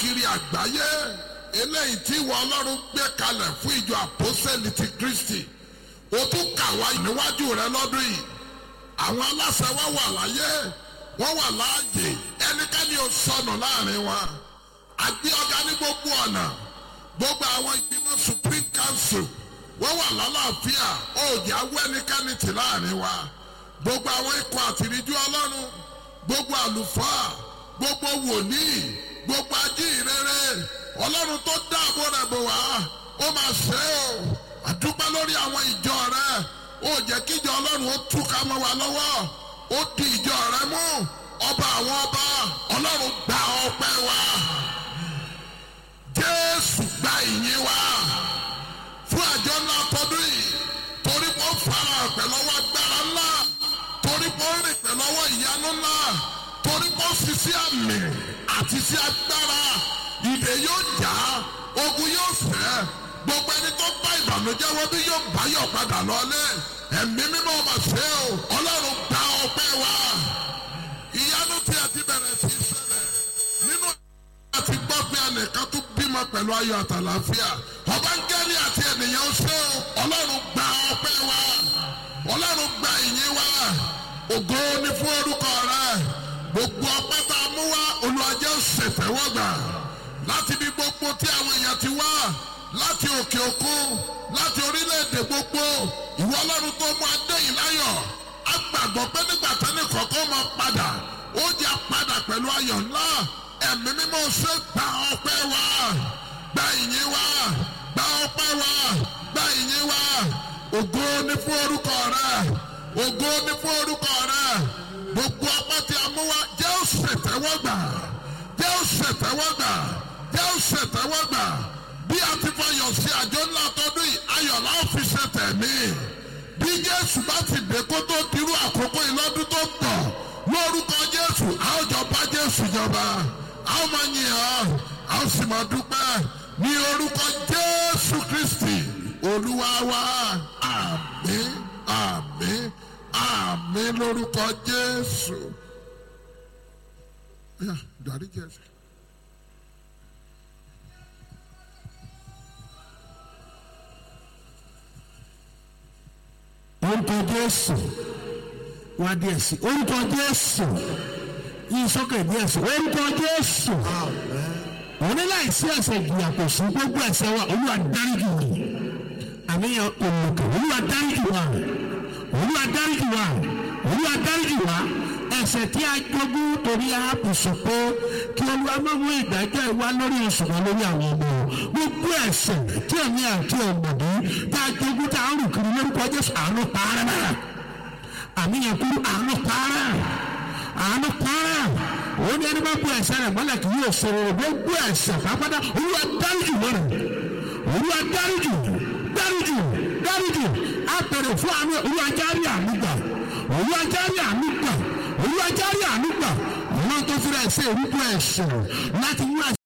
káàkiri àgbáyé eléyìí tí ìwọ ọlọ́run gbé kalẹ̀ fún ìjọ àpọ́sẹ̀lì ti kristi o tún kà wá níwájú rẹ lọ́dún yìí àwọn aláṣẹ wa wà láyé wọ́n wà láàyè ẹnikẹ́ni ò sọnù láàrin wa àgbé ọ̀gá ní gbogbo ọ̀nà gbogbo àwọn ìgbìmọ̀ supreme council wọ́n wà lálàáfíà òòjì awọ́ ẹnikẹ́ni tì láàrin wa gbogbo àwọn ikọ̀ àtìríjú ọlọ́run gbogbo àlùfáà gbogbo wòlíì gbogbo ajíhìnrere ọlọ́run tó dáàbò rẹ̀ bò wá ó máa ṣe é o àdúpẹ́ lórí àwọn ìjọ rẹ ó jẹ́ kí ìjọ ọlọ́run ó túká mọ́ wa lọ́wọ́ ó di ìjọ rẹ mú ọba àwọn ọba ọlọ́run gba ọpẹ́ wa jésù gba ìyìn wa fún àjọ ńlá tọdún yìí torí pé ó fara pẹ̀lú ọwọ́ agbára ńlá torí pé ó rìn pẹ̀lú ọwọ́ ìyanu ńlá torí pé ó fi sí àmì àti sí agbára ìdè yóò já ogun yóò fẹ́ gbogbo ẹni tó bá ìbànújẹ́ wọ́n bí yóò báyọ̀ padà lọ́lé ẹ̀mí mímọ́ ọmọ ṣe o ọlọ́run gba ọpẹ́ wa ìyanu tí a ti bẹ̀rẹ̀ sí í ṣẹlẹ̀ nínú àti gbọ́ pé ẹnìkan tún bímọ pẹ̀lú ayọ̀ àtàlàfíà ọba ń gẹ́rì àti ènìyàn ṣe o ọlọ́run gba ọpẹ́ wa ọlọ́run gba ìyìn wa ògo ni fún orúkọ rẹ gbogbo ọpẹ́ tá a mú wá olùwàjẹ́ ṣètẹ́wọ́gbà láti bí gbogbo tí àwọn èèyàn ti wá láti òkè òkun láti orílẹ̀-èdè gbogbo ìwọ ọlọ́run tó mú adé yìí láyọ̀ a gbàgbọ́ pé nígbà tẹ́lẹ̀ kọ̀ọ̀kan máa padà ó jẹ́ padà pẹ̀lú ayọ̀ ńlá ẹ̀mí mímọ́ ṣe gba ọpẹ́ wa gba ìyìn wa gba ọpẹ́ wa gba ìyìn wa ògo ni fún orúkọ rẹ ògo ni fún orúkọ rẹ gbogbo ọpẹ́ tí a mú wá jẹ́ ó ṣètẹ́wọ́gbà jẹ́ ó ṣètẹ́wọ́gbà jẹ́ ó ṣètẹ́wọ́gbà bí a ti fọyọ̀ sí àjọ ńlá tọdún yìí ayọ̀ la ó fi ṣe tẹ̀mí bí jésù bá ti dé kó tó dirú àkókò ìlọ́dún tó pọ̀ lórúkọ jésù a ó jọ bá jésù jọba a ó máa yìn ọ́ a ó sì máa dúpẹ́ ní orúkọ jésù kristi olúwa wa àmín àmín àmín lórúkọ jésù. Yeah, dárí jésù. orúkọ jésù wá díẹ̀ sí orúkọ jésù yìí sókè díẹ̀ sí orúkọ jésù òun ní láìsí ẹ̀ṣẹ̀ ìjìyà kò sí gbogbo ẹ̀ṣẹ̀ wa olúwa dáríjì wá àníyàn òmùkè olúwa dáríjì wá olúwa dáríjì wá olúwa dáríjì wá ẹ̀ṣẹ̀ tí a jogún torí aápù sọ pé kí olúwa má mú ìdájọ́ ìwá lórí ìṣùgbọ́n lórí àwọn ọmọ gbogbo ẹ̀ṣẹ̀ tí ẹ̀mí àti ọ̀mọ̀dé tá a jogún tá a rù kiri lórúkọ jésù àánú pààrà náà àníyàn kúrú àánú pààrà àánú pààrà òun ni ẹni bá bu ẹ̀ṣẹ̀ rẹ̀ mọ́lẹ̀ kì yóò ṣe rere gbogbo ẹ̀ṣẹ̀ pápátá olúwa dáríjì mọ́ra olúwa dáríjì dáríjì dáríjì àpèrè fún àánú olúwa járí àánú gbà olúwa járí àánú gbà olúwa járí àánú gbà ọlọ́run tó fi rẹ̀ ṣe ìrúbọ ẹ̀ṣẹ̀ láti mú